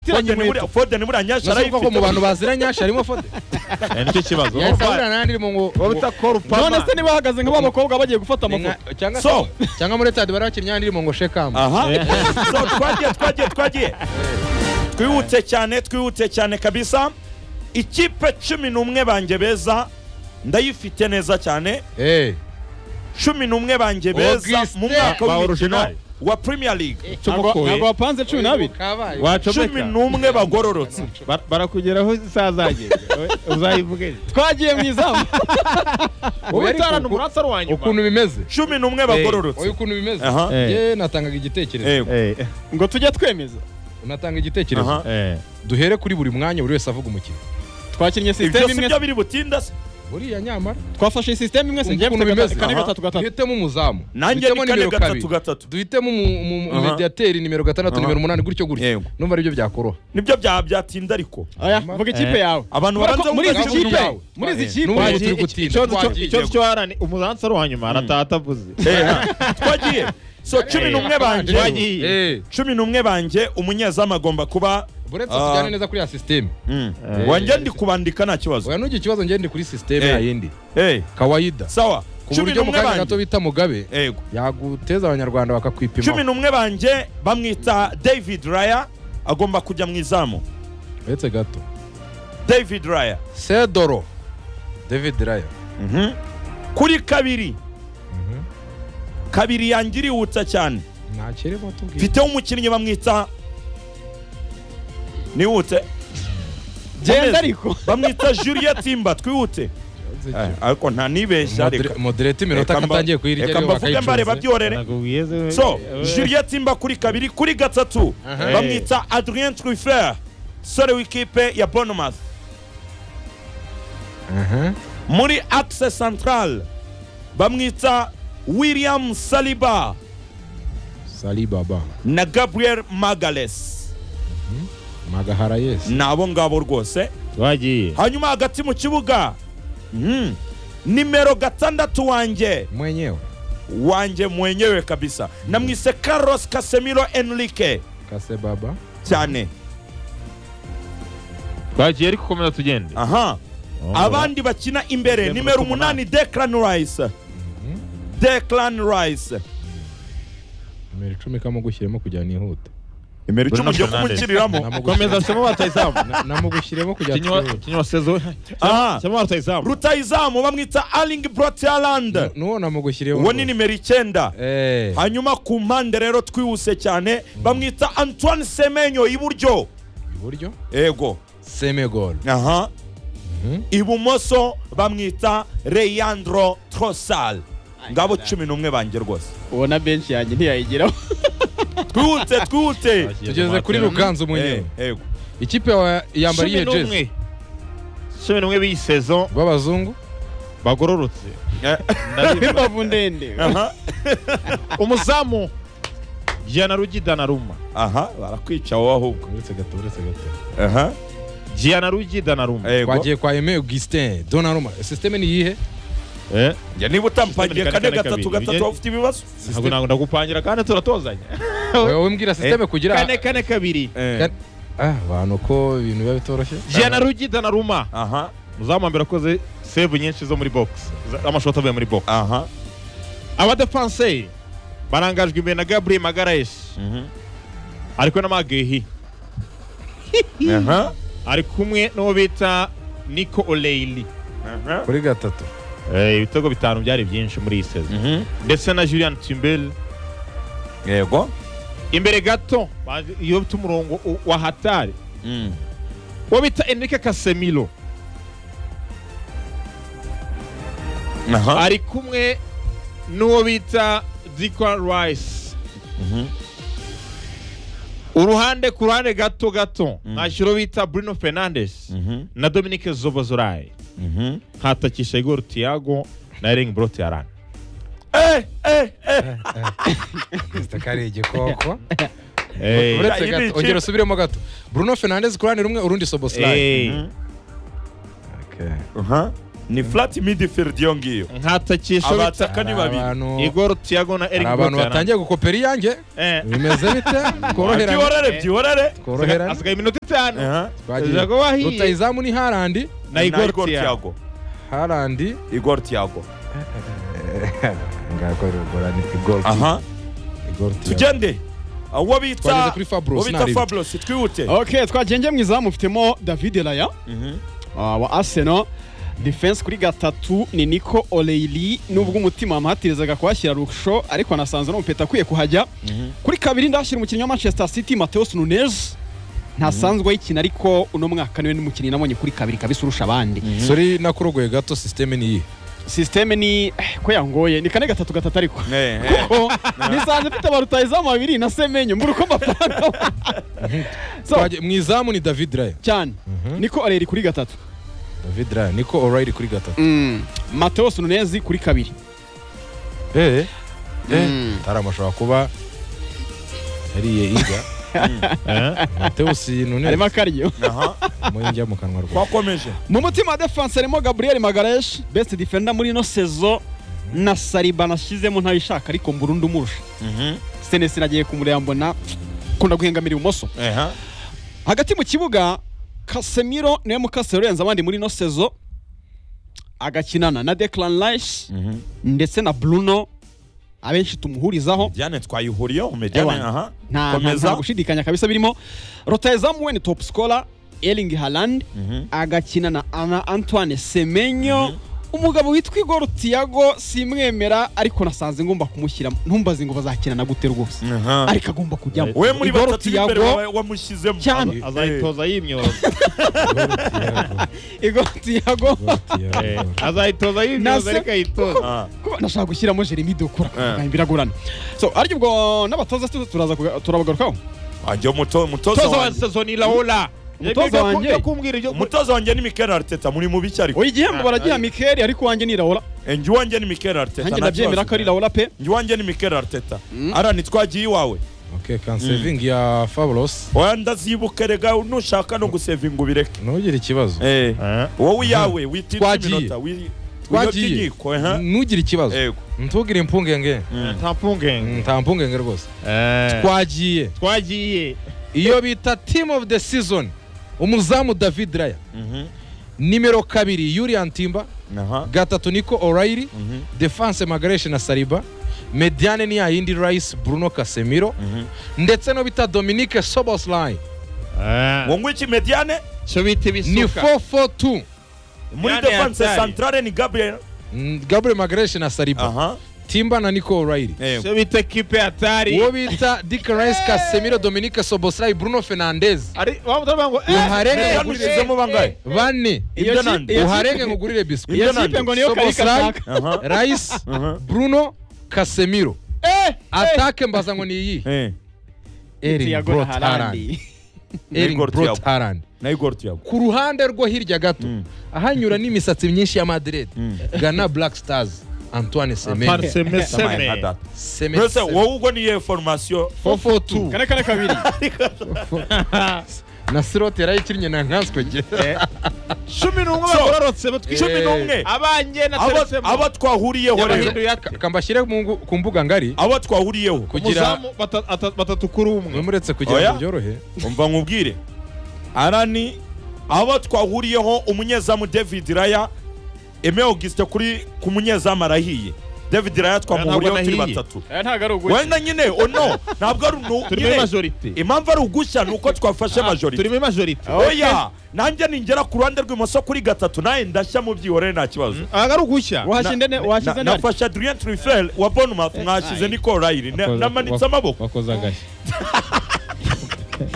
fode ni muri fode ni muri anyasha nasuko arayifite koko mu bantu bazira nyasha harimo fode Eh, nicyo kibazo yasabura nandi mu ngo wowe utakora none upama se niba hahagaze nka ba bakobwa bagiye gufata ni amafoto nka- cyangwa so se cyangwa muri stade bari bakinnyi nandi mu ngo shekamu aha so twagiye twagiye twagiye twihutse cyane twihutse cyane kabisa ikipe cumi n'umwe banjye beza ndayifite neza cyane eh cumi n'umwe banjye beza Augustin. mu mwaka Ba w'imikino original. wa premier league ntabwo ntabwo tugukuye wapanze cumi n'abiri kabaye cumi wacomeka n'umwe bagororotse Ba- barakugeraho isazagera uzayivuge twagiye mu izamu Wowe ariko ubitarana uku- umurasa ari wanyuma ukuntu bimeze cumi n'umwe bagororotse wowe ukuntu bimeze aha Eh. ye natangaga igitekerezo Eh, Eh, ngo tujye twemeza natanga igitekerezo aha eh. duhere kuri buri mwanya buri wese avuga umukino twakinnye ibyo sisiteme si imwe byo biri butinda se buriya nyamara twafashe sisiteme imwe se Umva njye ukuntu mfite bimeze. kane Aha. gatatu gatatu duhitemo umuzamu nanjye duhitemo ni kane nimero kabiri gatatu gatatu duhitemo umu- umu- Aha. umumediateri nimero gatandatu Aha. nimero umunani gutyo gutyo Yego. numva aribyo byakoroha nibyo bya- byatinda ariko oya vuga ikipe yawe abantu Kubera ko babanza muri izi kuvuga kipe- kipe yawe. muri izi Eh, kipe n'ubu Waje- turi iki- gutinda, ikibazo cyo- twagiye. ikibazo cy'uwarani umuransi ari uwanyuma arataha atavuze Eh, aha. twagiye so cumi n'umwe banje Twagiye. Eh, cumi n'umwe banje umunyezamu agomba kuba buretse Ah. tujyane neza kuri ya sisiteme Mm. Eh. wanjye ndi kubandika nta kibazo oya n'ujya ikibazo ngende ndi kuri sisiteme Eh. yayindi Eh, kawayida sawa ku cumi buryo mu n'umwe kanya gato banjye bita mugabe yego yaguteza abanyarwanda cumi bakakwipima n'umwe banjye bamwita david raya agomba kujya mu izamu uretse gato david raya sedoro david raya Mhm. kuri kabiri kabiri yanjye irihuta cyane ntakirimo tubwire mfiteho umukinnyi bamwita nihute genda Gomez. ariko bamwita julia timba twihute Eh, ariko nta nibeshya reka modereta iminota Reka mba- akatangiye kuyirya reka mbavuge mbareba byorere Nakubwiye se- so Eh, juliet imba kuri kabiri kuri gatatu Aha. bamwita adrien trufer sore w'ikipe ya bonomouth muri axe central bamwita william saliba sali baba na gabriel magales magahara yesi ni abo ngabo rwose twagiye hanyuma hagati mu kibuga mhm, nimero gatandatu wanjye mwenyewe wanjye mwenyewe kabisa namwise carlos casemiro enrique kase baba cyane twagiye ariko komeza tugende aha abandi bakina imbere Imbere nimero numero umunani declan rice declan rice nimero icumi kamugushyiremo kugira ngo nihute nimero icumi Bruno ugiye Fernandes. kumukiriramo komeza semo batayizamu Na- namugushyiremo kugira ngo twihute. kinywa sezo aha semo batayizamu rutayizamu bamwita arling brotaland n'uwo namugushyiremo uwo ni nimero icyenda Eh, hanyuma ku mpande rero twihuse cyane bamwita antoine semenyo iburyo iburyo yego semegol aha Mhm. ibumoso bamwita reyandro trosal ngabo cumi n'umwe banjye rwose ubona benshi yanjye ntiyayigeraho twihute twihute tugeze kuri ruganzu mwenyewe Eh, yego ikipe yawe yambara iyihe jezi cumi n'umwe b'iyi sezo b'abazungu bagororotse Eh, imbavu ndende aha umuzamu jiyana rugida na ruma aha barakwica wowe ahubwo uretse gato uretse gato aha jiyana rugida na ruma yego twagiye kwa Aime Augustin Donnarumma sisiteme ni iyihe Eh, njye niba utampagiye System kane ni kane, gatatu kabiri. gatatu Ujye- waba ufite ibibazo ntabwo ntabwo ndagupangira kandi turatozanya wowe umbwira sisiteme kugira kane kane kabiri Eh, Ah, abantu ko ibintu biba bitoroshye jiyana rugida na ruma aha umuzamu wa mbere akoze save nyinshi zo muri box za- amashoti avuye muri box aha abadefanseri barangajwe imbere na gabriel magaraesi mhm, ari kumwe na magehi aha ari kumwe n'uwo bita niko oleyili aha kuri gatatu ibitego bitanu byari byinshi muri iyi sezo mhm, ndetse na julian timbel yego imbere gato baje- iyo bita umurongo u- wa hatari Mm. uwo bita enrique casemiro aha ari kumwe n'uwo bita dikwa rice mhm, uruhande ku ruhande gato gato Mm. nashyira uwo bita bruno fernandes mhm, na dominique zobozorayi mhm. hatakisha igor tiago na ering brot yaran eh eh eh Perezida Karege koko Eh, uretse Ya, gato ibi- ongera usubiremo gato Bruno Fernandes ku ruhande rumwe urundi Soboslai eh, Mhm, aha ni flat midfield iyo ngiyo nkatakisho bita abataka ni Hari babiri abantu- igoro tiago na hari eric abantu batangiye gukopera iyanjye bimeze bite tworoherane byihorere byihorere tworoherane asigaye iminota itanu Aha. twagiye Jago wahiye. rutayizamu ni harandi na igoro tiago Thiago. harandi igor tiago ngakoreragorane igorti aha tugende Ah, uwo Twageze bita kuri Fabulous, uwo bita ntaribyo. Fabulous, twihute ok twagenge mu izamu mufitemo david raya Mhm. ah, wa arsenal defense kuri gatatu ni nico oreili nubwo umutima wamuhatirizaga kuhashyira rusho ariko anasanze n'umupeta akwiye kuhajya kuri kabiri ndahashyira umukinnyi wa manchester city mateus nunez ntasanzwe ayikina ariko uno mwaka niwe n'umukinnyi nabonye kuri kabiri kabisa urusha abandi sori nakurogoye gato sisiteme ni iyi sisiteme ni eh, ko yangoye ni kane gatatu gatatu ariko Eh, eh. kuko nisanze mfite abarutayizamu babiri na semenyo mbura uko mbapanga So, Twagiye- mu izamu ni david raya cyane niko areri kuri gatatu david raya niko orayiri kuri gatatu Mm, mateus nunez kuri kabiri Eh, eh. Mm. tarama ashobora kuba yariye injya matewusi harimo nunez akaryo aha mu injya mu kanwa rwa twakomeje mu mutima wa defense harimo gabriel magaresh best defender muri ino sezo na sariba nashyizemo ntayishaka ariko mbura undi umurusha Mhm. senesi nagiye kumureba mbona kunda guhengamira ibumoso Aha. hagati mu kibuga kasemiro niwe mukase urenza abandi muri ino sezo agakinana na declan rice Mhm. ndetse na bruno abenshi tumuhurizaho Diane twayihuriyeho Ewa. Mediane aha nta nta- nta komeza gushidikanya kabisa birimo rotayezamu we ni top scorer erling haaland Mhm. agakina na ana antoine semenyo umugabo witwa igor tiago simwemera ariko nasanze ngomba kumushyira ntumbaze ngo bazakinana gute rwose Aha. ariko agomba kujyamo we muri Igor batatu b'imbere Thiago- wa- wamushyizemo Cyane. Eh. azayitoza yimyoza igor tiago Eh, azayitoza yimyoza Nasa- ariko ayitoza Ah. Kuba nashaka gushyiramo jeremy dokura Eh. biragorana so ariko ubwo n'abatoza se turaza kuga- turabagarukaho ajya umuto- umutoza umutoza wa wanjye sezoni laola Umutoza wanjye. kumbwira ibyo umutoza wanjye ni Mikel Arteta muri mubi cyari oya igihembo Ah, baragiha ari- mikeli ariko wanjye ni raola njye uwanjye ni Mikel Arteta nanjye nta ndabyemera kibazo. ko ari raola pe njye uwanjye ni Mikel Arteta arani twagiye iwawe kansevingi ya fabulosi oya ndazibuke rega nushaka no gusevinga ubireke ntugire ikibazo Eh. Eh. wowe iyawe witinda Twagiye. iminota wi- winyote twagiye inkiko aha. ntugire ikibazo Yego. ntugire impungenge nta mpungenge nta mpungenge rwose Eh, twagiye twagiye iyo bita team of the season umuzamu david raya Mhm. nimero kabiri yurian timba Aha. gatatu niko orayiri Mhm. defense magareshe na sariba mediane ni yayindi rice bruno casemiro Mhm. ndetse no bita dominique sobosline Eh, ngo ngwiki mediane cyo bita ni ibisuka 442 muri Mediane defense yatari. centrale ni Gabriel Mm, gabriel magareshe na sariba aha timba na nico orayiri Yego. cyo bita kipe hatari uwo bita dick rice casemiro dominique sobosline bruno fernandez ari waba utavuga ngo eh, Uharebe. eh, Mediane ushyizemo bangahe bane Iyo Ibyo ki- nande. iyo ki- uharenge nkugurire biswi iyo Ibyo kipe nande. ngo niyo karika Soboslai. ashaka aha rice aha bruno casemiro atake mbaza ngo ni iyi eh erin Thiago na brot Haaland. harand erin Igor brot Thiago. harand na Igor Thiago ku ruhande rwo hirya gato Mm. ahanyura n'imisatsi myinshi ya madrid Mm. gana black stars antoine Antoine semenyo Semenyo. Samaye nka data. Semenyo. Mbese wowe ubwo ni iyihe formation 442 kane kane kabiri na sirote yarayikinnye na nkanswe nge cumi n'umwe So, bagororotse batwi cumi n'umwe abanjye na Abo- teresemo abo twahuriyeho rero yabahinduye Ka- kambashyire mu ngu- ku mbuga ngari abo twahuriyeho kugira umuzamu bata- ata- batatu kuri umwe muretse kugira Oya. ngo byorohe umva nkubwire arani abo twahuriyeho umunyezamu david raya eme auguste kuri ku munyezamu arahiye david raya twamuhuriyeho Oya, turi ntabwo anahiye. batatu ntabwo ari uguye wenda nyine ono ntabwo ari nu- turimo nyine majorite impamvu ari ugushya ni uko twafashe majorite turimo majorite oya nanjye ningera ku ruhande rw'imoso kuri gatatu nawe ndashya mu byihorere nta kibazo aha ari ugushya wahashinde ne wahashize Na- nani nafashe adrien trifel wa bournemouth mwashyize niko rayiri Na- namanitse amaboko wakoze agashya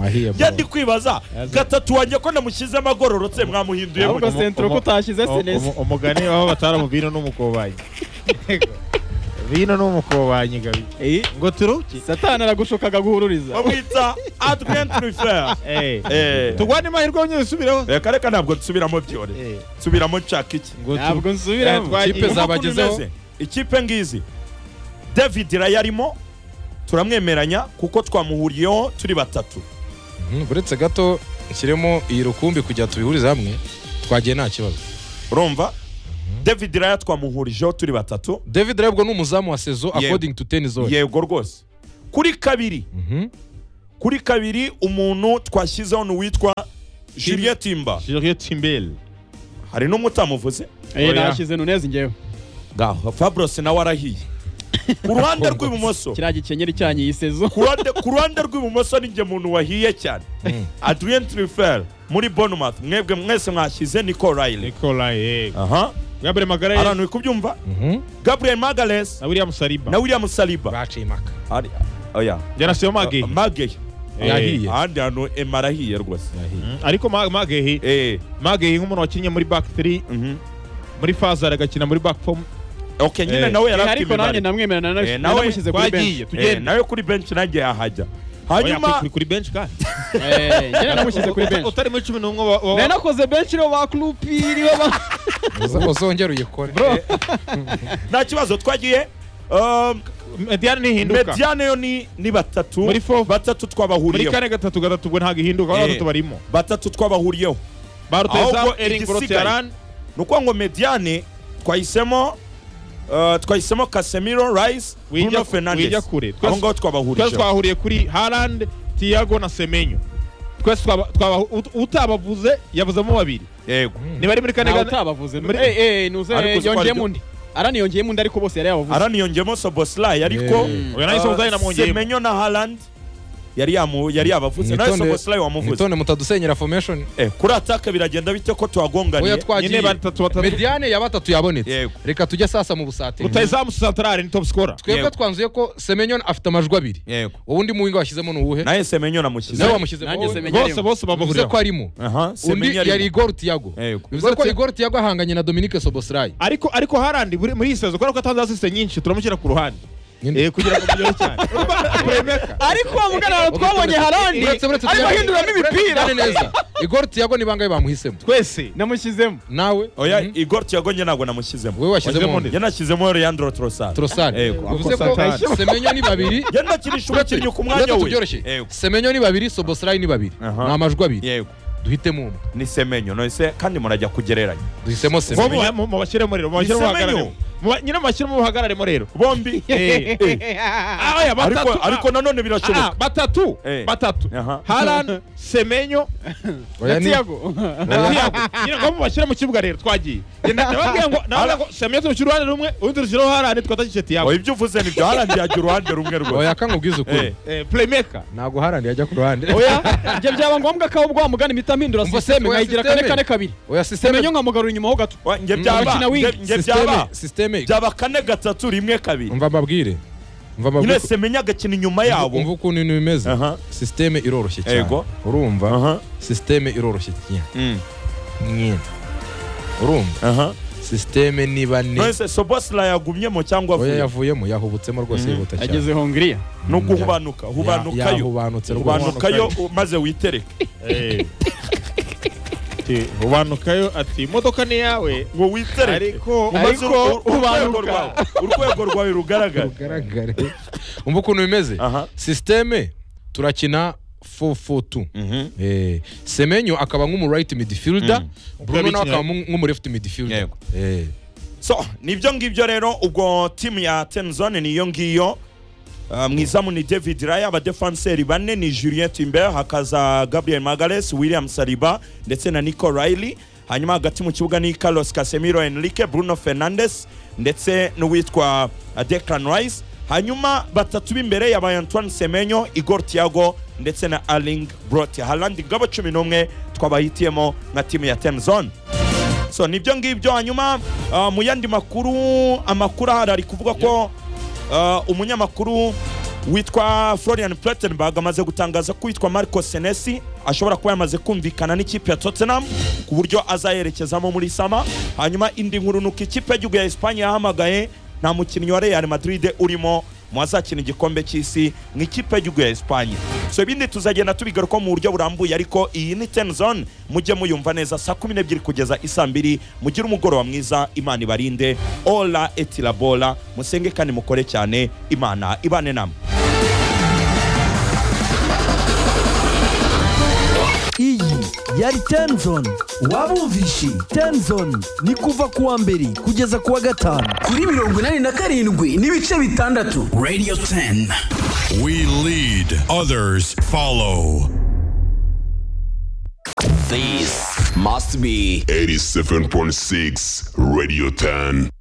wahiye njye ndi kwibaza gatatu wanjye ko namushyize amagororotse mwamuhinduye ahubwo mutya. sentro ko utashyize O- senesi umu- umugani aho batara mu vino n'umukobanyi vino n'umukobanyi gabi ngo turuke satani aragushukaga guhururiza bamwita adrien trifel Eh. Eh. turwane amahirwe yonyine usubireho Eh, kare ka ntabwo nsubiramo byore Eh, nsubiramo nshaka iki ngo tu- ntabwo Eh, nsubiramo twagiye- Kipe Urumva ukuntu zabagezeho. imeze? ikipe ngizi david raya arimo turamwemeranya kuko twamuhuriyeho turi batatu Mhm, uretse gato nshyiremo iyi rukumbi kugira tubihurize hamwe twagiye nta kibazo urumva david raya twamuhurijeho turi batatu david rero ubwo ni umuzamu wa sezo Yego. according to ten zone yego rwose kuri kabiri Mhm. kuri kabiri umuntu twashyizeho ni uwitwa juliet timba Juliet Timbel. hari n'umutamuvuze Eh, Oya. nashyize nuneze njyewe ngaho fabros nawe arahiye ku ruhande rw'ibumoso kiriya gikenyeri cyanyu iyi sezo ku ruhande- ku ruhande rw'ibumoso ni njye muntu wahiye cyane adrien trifer muri bournemouth mwebwe mwese mwashyize nico riley Nicola yego. aha Gabriel Magalhaes ahantu uri kubyumva Mhm. gabriel magales na William Saliba. na william saliba baciye impaka Ari- oya Yarasiwe Magehi. magehi Eh, yahiye ahandi hantu ema arahiye rwose Mm, Ariko Ma- Magehi Eh, Magehi nk'umuntu wakinnye muri back 3 mhm. muri Fazar agakina muri back 4 ok nyine Eh, nawe Eh, yari afite ariko nanjye imibare namwemerana na- Eh, nawe nanamushyize kuri benshi twagiye Eh, tugenda. nawe kuri benshi nanjye yahajya hanyuma Oya, kuri bench ka. Eh, njyewe nanamushyize kuri benshi Utari muri 11 wa- wa- nari nakoze benshi nibo ba kurupiri bo ba Uza- uzongere uyikore nta kibazo twagiye um, Mediane ntihinduka. mediane yo ni ni batatu Muri four. batatu Muri twabahuriyeho kane gatatu gatatu ubwo ntabwo ihinduka Eh. aho batatu barimo. batatu twabahuriyeho Baruteza Ahubwo Erling igisigaye. Rotearan ni ukuvuga ngo mediane twahisemo uh, twahisemo casemiro rice Wijya- bruno fernandes wijya kure. Twese- aho ngaho twese twabahurijeho twahuriye kuri Haaland, Thiago na Semenyo. Twese twaba- twaba- ut- utabavuze yavuzemo babiri. yego Ntibari muri kane ntawe gane. utabavuze Muri- Eh, eh, nuze Ariko uzi ko yongeyemo ari- undi arani yongeyemo undi ariko bose yari yabavuze araniyongemo soboslayi ariko Eh. Oya nahise muzanye namwongeyemo. semenyo na haland yari yamu- yari yabavuze nawe Mwitonde- soboslayi wamuvuze mwitonde mutadusenyera formation Eh, kuri ataka biragenda bite ko oya tuhagonganiye nyine twagiye batatu batatu mediane ya batatu yabonetse Yego. reka tujye sasa mu busateri rutayizamu santarari ni top scorer twebwe Yego. twanzuye ko semenyo afite amajwi abiri yego wowe undi muwinga washyizemo ni uwuhe nawe semenyo namushyize nawe wamushyize nanjye wowe- Semenyo bose arimo. bivuze bose ko babahuriraho arimo aha undi semenyo yari arimo igor tiago Yego. bivuze ko Uretse- igor tiago ahanganye na dominique soboslayi ariko ariko harandi buri- muri iyi sezo kubera ko atanze asiste nyinshi turamushyira ku ruhande Nyine. Eh, kugira ngo mugere cyane Urumva kuremeka ariko uwo mugana twabonye harandi Uretse- uretse arimo Thiago- ahinduramo uretse imipira Zidane neza igor tiago ni bangahe bamuhisemo twese namushyizemo nawe oya Mhm. igor tiago njye ntabwo namushyizemo wowe washyizemo Washyizemo nde njye nashyizemo leandro trosar trosari Yego. bivuze ko Trosar. semenyo ni babiri njye nakinisha umukinnyi ku Uretse mwanya we tubyoroshye Yego. semenyo ni babiri soboslayi ni babiri Aha. ni amajwi abiri yego duhitemo umwe ni semenyo nonese kandi murajya kugereranya duhisemo bo semenyo muba- mu- mubashyiremo rero mubashyiremo Ni Semenyo. mubahagararemo Muba- nyine mubashyiremo mubahagararemo rero bombi Eh, ah, oya, ariko batatu ariko nanone ah, ah, birashoboka batatu Eh. batatu Aha. harandi semenyo Oya, ni- tiago Oya. Thiago. nyine ngo mubashyire mu kibuga rero twagiye Njye nababwiye ngo nababwiye ngo semenyo tumushyira uruhande rumwe urundi rushyiraho harandi twatakishe tiyago oya ibyo uvuze nibyo harandi yagira uruhande rumwe rwose oya kangubwiza ukuri Eh, playmaker ntabwo harandi yajya ku ruhande oya ibyo byaba ngombwa ko ubwo wamugana impita mpindura Umva sisiteme sisiteme, nkayigira kane sisiteme. kane kabiri oya semenyo sisiteme nkamugarura inyuma ho gato wa- njye byaba Umukina wing. njye- njye byaba sisiteme sisiteme byaba kane gatatu rimwe kabiri umva mbabwire umva mbabwire nyine ko- semenya agakina inyuma umva yabo ukuntu ibintu bimeze Aha. sisiteme iroroshye cyane Yego. urumva aha sisiteme iroroshye cyane mm, nyine urumva aha sisiteme niba ne nonese sobosla yagumyemo cyangwa oya avuye yavuyemo yahubutsemo rwose Mhm. yihuta cyane yageze hongiriya ni uguhubanuka Ya- hubanukayo yahubanutse rwose hubanukayo maze witereke ubanukayo ati imodoka ni iyawe ngo witereke ariko maze ariko uru- uru- urwego ubanuka rwawe urwego rwawe rugaragara rugaragare umva ukuntu bimeze aha sisiteme turakina 442 mhm Eh, semenyo akaba nk'umu right midfielder Mm. bruno nawe Ukaba akaba nk'umu- nk'umu left midfielder Yego. Eh. so nibyo ngibyo rero ubwo timu ya tenzone niyo ngiyo Uh, mu izamu ni david raya abadefanseri bane ni julien timber hakaza gabriel magales william saliba ndetse na nico riley hanyuma hagati mu kibuga ni carlos casemiro enrique bruno fernandes ndetse n'uwitwa uh, declan rice hanyuma batatu b'imbere yabaye antoine semenyo igor tiago ndetse na arling brot harland ngabo cumi n'umwe twabahitiyemo nka timu ya temzone so nibyo ngibyo hanyuma uh, mu yandi makuru amakuru ahari ari kuvuga ko uh, umunyamakuru witwa florian platenberg amaze gutangaza ko witwa marco senesi ashobora kuba yamaze kumvikana n'ikipe ya tottenham ku buryo azayerekezamo muri sama hanyuma indi nkuru ni uko ikipe y'igihugu ya esipanye yahamagaye nta mukinnyi wa real madrid urimo mu bazakina igikombe cy'isi mu ikipe y'igihugu ya esipanye so ibindi tuzagenda tubigarukaho mu buryo burambuye ariko iyi ni ten zone mujye muyumva neza saa kumi n'ebyiri kugeza isaa mbiri mugire umugoroba mwiza imana ibarinde ola etirabola musenge kandi mukore cyane imana ibane namwe iyi yari tenzoni wabumvishe tenzoni ni kuva ku wa mbere kugeza ku wa gatanu kuri mirongo inani na karindwi n'ibice bitandatu radio 10 We lead, others follow. this must be 87.6 Radio 10.